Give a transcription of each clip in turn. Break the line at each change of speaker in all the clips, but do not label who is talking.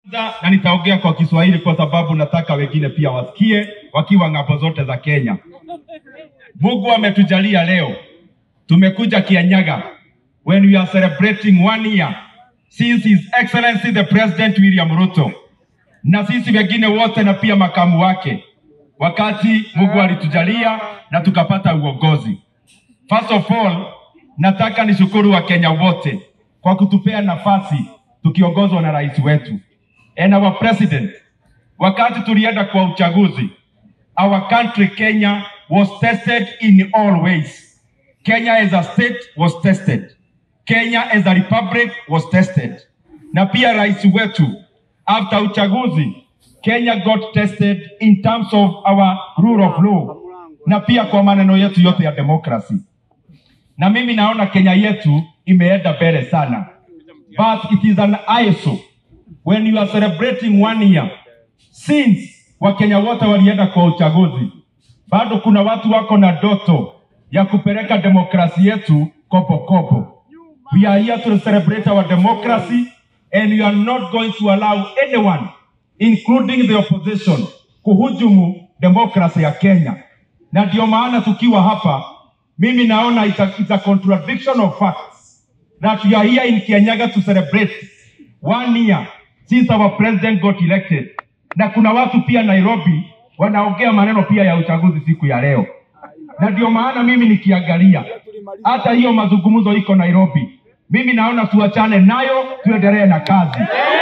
na nitaongea kwa Kiswahili kwa sababu nataka wengine pia wasikie wakiwa ng'ambo zote za Kenya. Mungu ametujalia leo, tumekuja Kianyaga when we are celebrating one year since His Excellency the President William Ruto na sisi wengine wote na pia makamu wake, wakati Mungu alitujalia na tukapata uongozi. First of all, nataka nishukuru Wakenya wote kwa kutupea nafasi tukiongozwa na rais wetu and our president. Wakati tulienda kwa uchaguzi, our country Kenya was tested in all ways. Kenya as a state was tested. Kenya as a republic was tested. Na pia rais wetu after uchaguzi, Kenya got tested in terms of our rule of law na pia kwa maneno yetu yote ya democracy. Na mimi naona Kenya yetu imeenda mbele sana, but it is an ISO when you are celebrating one year since Wakenya wote walienda kwa uchaguzi, bado kuna watu wako na ndoto ya kupeleka demokrasi yetu kopo kopo. We are here to celebrate our democracy and we are not going to allow anyone including the opposition kuhujumu demokrasi ya Kenya. Na ndio maana tukiwa hapa, mimi naona it's a, it's a contradiction of facts that we are here in Kianyaga to celebrate one year since our president got elected, na kuna watu pia Nairobi wanaongea maneno pia ya uchaguzi siku ya leo, na ndio maana mimi nikiangalia hata hiyo mazungumzo iko Nairobi, mimi naona tuachane nayo, tuendelee na kazi.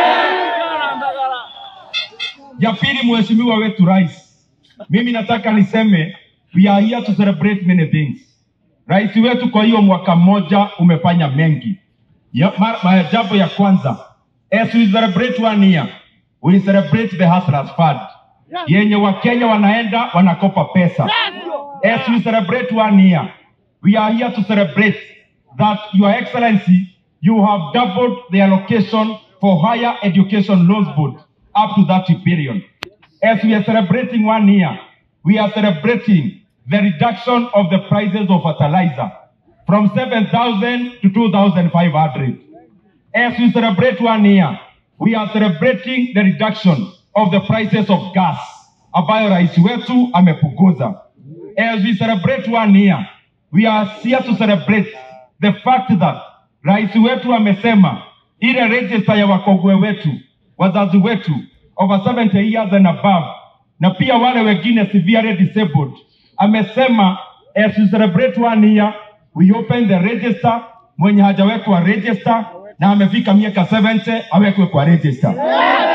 Ya pili, mheshimiwa wetu rais, mimi nataka niseme we are here to celebrate many things. Rais wetu kwa hiyo mwaka mmoja umefanya mengi. Ya, ma, ma, jambo ya kwanza, as we celebrate one year, we celebrate the Hustlers Fund yenye Wakenya wanaenda wanakopa pesa. As we celebrate one year, we are here to celebrate that Your Excellency, you have doubled the allocation for higher education loans board up to that period. As we are celebrating one year, we are celebrating the reduction of the prices of fertilizer from 7,000 to 2,500. As we celebrate one year, we are celebrating the reduction of the prices of gas ambayo rais wetu amepunguza. As we celebrate one year, we are here to celebrate the fact that rais wetu amesema ile register ya wakongwe wetu, wazazi wetu over 70 years and above, na pia wale wengine severely disabled, amesema as we celebrate one year, we open the register, mwenye hajawekwa register na amefika miaka 70 awekwe kwa register.